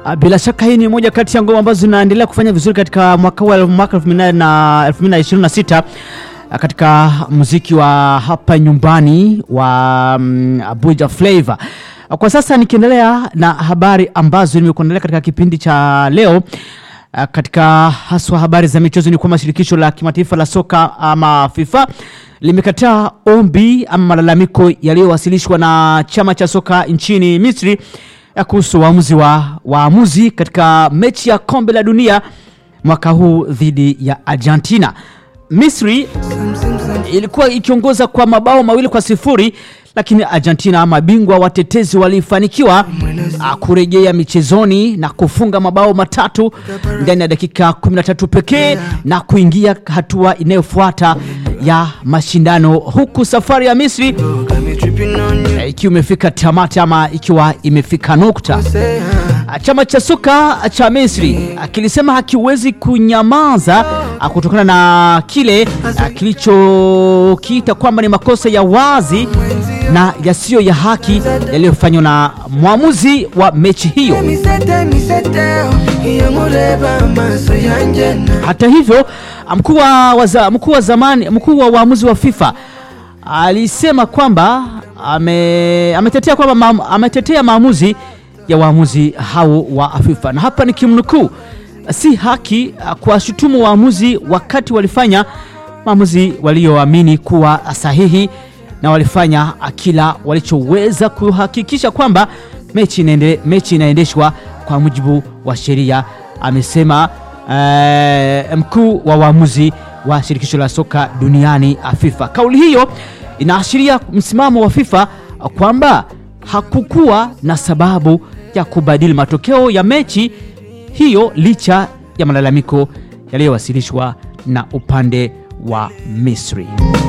Ah, Bila shaka hii ni moja kati ya ngoma ambazo zinaendelea kufanya vizuri katika mwaka huu wa mwaka 2026 ah, katika muziki wa hapa nyumbani wa mm, Abuja Flavor. Ah, Kwa sasa nikiendelea na habari ambazo nimekuandalia katika kipindi cha leo ah, katika haswa habari za michezo ni kwamba shirikisho la kimataifa la soka ama FIFA limekataa ombi ama malalamiko yaliyowasilishwa na chama cha soka nchini Misri ya kuhusu waamuzi wa waamuzi katika mechi ya kombe la dunia mwaka huu dhidi ya Argentina. Misri ilikuwa ikiongoza kwa mabao mawili kwa sifuri lakini Argentina mabingwa watetezi walifanikiwa ah, kurejea michezoni na kufunga mabao matatu ndani ya dakika 13 pekee na kuingia hatua inayofuata ya mashindano huku safari ya Misri Got me tripping on you. eh, ikiwa imefika tamati ama ikiwa imefika nukta. Say, uh, Chama cha soka cha Misri ah, kilisema hakiwezi kunyamaza ah, kutokana na kile ah, kilichokiita kwamba ni makosa ya wazi na yasiyo ya haki yaliyofanywa na mwamuzi wa mechi hiyo. me sete, me sete, oh. Iyo ngureba amaso yanjye na Hata hivyo mkuu wa waza- mkuu wa zamani mkuu wa waamuzi wa FIFA alisema kwamba ame, ametetea kwamba maam- ametetea maamuzi ya waamuzi hao wa FIFA, na hapa ni kimnukuu: si haki uh, kuwashutumu waamuzi wakati walifanya maamuzi walioamini kuwa sahihi na walifanya uh, kila walichoweza kuhakikisha kwamba mechi inaende, mechi inaendeshwa kwa mujibu wa sheria, amesema eh, mkuu wa waamuzi wa shirikisho la soka duniani ah, FIFA. Kauli hiyo inaashiria msimamo wa FIFA ah, kwamba hakukuwa na sababu ya kubadili matokeo ya mechi hiyo licha ya malalamiko yaliyowasilishwa na upande wa Misri.